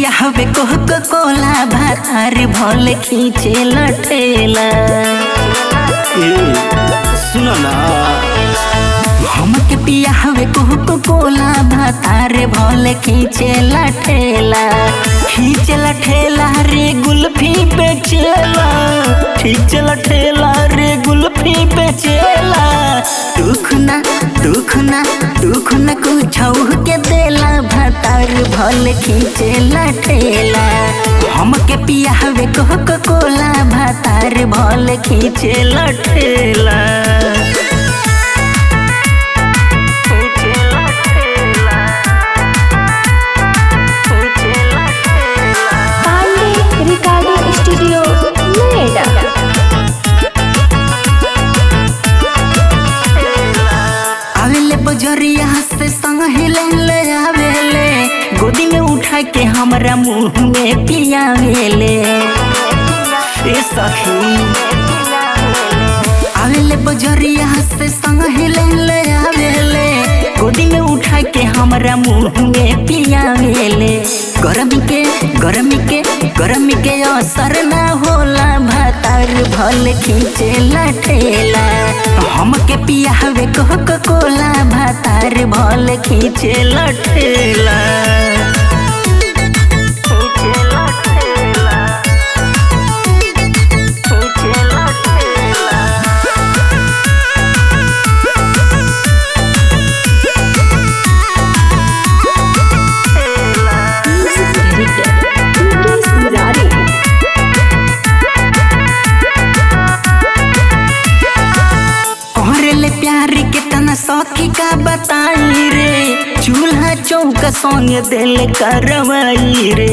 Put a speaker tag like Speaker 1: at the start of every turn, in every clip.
Speaker 1: पिया हवे कोक कोला भातार भल खींचे लटेला
Speaker 2: ए सुन ना
Speaker 1: हमके पिया हवे कोक कोला भातार भल खींचे लटेला खींचे लटेला रे गुल्फी बेचेला खींचे लटेला रे गुल्फी बेचेला दुख ना दुख ना दुख ना कुछ के देला भातार भल खींचे लटेला हमके पिया हवे कोक कोला भातार भल खींचे लटेला
Speaker 3: पांडे रिकॉर्डिंग स्टूडियो नोएडा
Speaker 1: आवेले बजरिया से संग हिले ले आवेले गोदी में उठा के हमरा मुंह में पियावेले ए सखी आवेले बजरिया से संग हिले ले आवेले गोदी में उठा के हमरा मुंह में पियावेले गरमी के गरमी के गरमी के असर ना होला भातार भल खींचे लठेला हमके पियावे कोक कोला भातार भल खींचे लठेला खींचे लठेला खींचे लठेला कोहरेले प्यार के तना सखी का बताई रे चूल्हा चौका संग दिल करवाई रे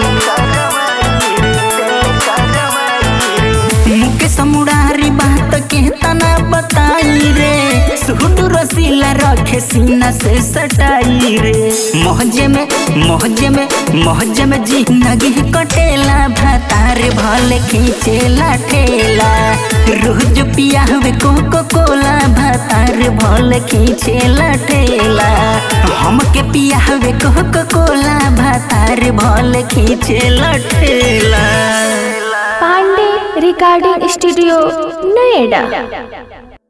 Speaker 1: मुके समुरारी बात के तना बताई रे सूट रसीला रखे सीना से सटाई रे मोहजे में मोहजे में मोहजे में जिंदगी कटेला भातार भले खींचे लाटेला रोज पिया हुए कोको कोला भातार भले खींचे लाटेला हमके पिया हुए कोको कोला भातार भले खींचे लाटेला
Speaker 3: पांडे रिकॉर्डिंग स्टूडियो नोएडा